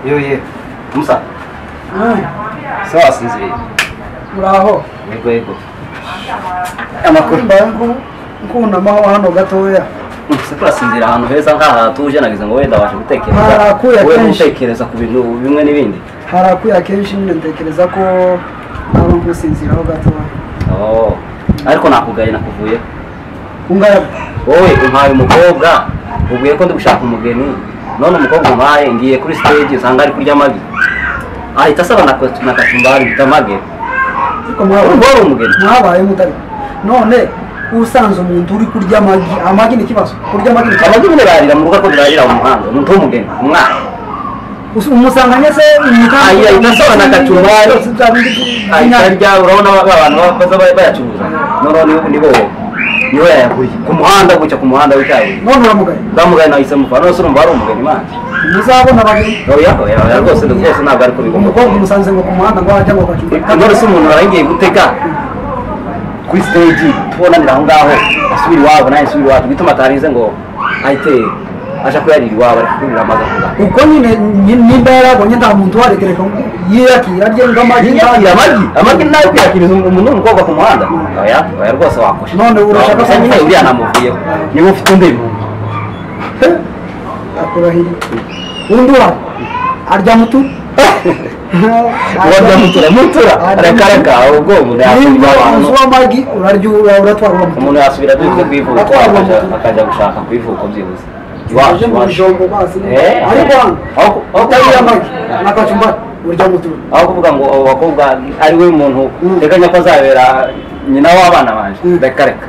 yewe musa ese wasinziriye muraho yego yego amakuru mbaye nkunamaho hano gatoya ese turasinzira ahantu heza nk'aha hatuje nagize ngo wenda wabasha gutekereza Harakuye wowe kenshi. gutekereza ku bintu bimwe n'ibindi harakuye akenshi nyine ntekereza ko naba ngusinziraho gatoya Oh, ariko nakugaye nakuvuye ungana wowe umpaye umukobwa ubwiye ko ndi gushaka umugeni none umukobwa umpaye ngiye kuri stage usanga ari kurya amagi ahita asaba na katu- na kacumbari bita amagi ariko mwabaye Urwo wari umugeni. mwabaye mutari none usanze umuntu uri kurya amagi amagi ni ikibazo kurya amagi ni ikibazo amagi nyine bararira mu rugo ariko birarira mu muhanda umuntu w'umugeni umwana Us- umusanganye se umukandida- Ayi, ahita asaba na kacumbari. Bya bindi ahita by'inyanya. arya urabona ba- abantu baza ba- bayacuruza noneho nibo nibo niwe yayaguye ku muhanda gutya ku muhanda w'icyabuye none uramugaye ndamugani nahise mupfa none se urumva ari umugeni manje muzabona bageni oya oya oya rwose rwose ntabwo ariko bigomba umukobwa umusanze ngo ku muhanda ngo wajya ngo kacumbari none se umuntu arangiye gutega kuri stage tubonanira aho ngaho asubira iwabo nawe asubira iwacu bituma atarize ngo ahite aja kuyarira iwabo ari kurira amaze avuga uko nyine nyi- nimba yarabonye nta muntu waregereka ngo yiyakira arye ngo amagi yakira amagi amagi nawe kuyakiriza umuntu w'umukobwa ku muhanda oya oya rwose wakosha None urashaka Gusa nyine kumufasha? uriya namuvuyeho niba ufite undi akurahiriye undi wa arya mutu uwo byamutura mutura arakaraka ubwo umuntu nimba yasubira uzi iwabo w'amagi urarya ura- uratwara uwo mutu umuntu yasubira dukwe kwivuka Atwara akajya umuntu. akajya gushaka kwivuka byibuze Uje mu bijombo mazi Eh, ariko hano aho- aho utariye kuvuga- amagi na kacumbari urya mutu aho kuvuga ngo abo bakobwa ari we muntu Mm. teganya ko azabera nyina w'abana banje Mm. reka reka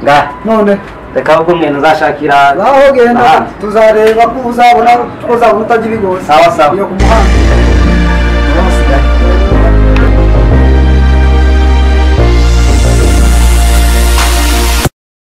ngaha none reka ahubwo mwene uzashakira aho genda ahandi. tuzareba ko uzabona ko uzabona utajya ibigozi Sawa, sawa. iyo ku muhanda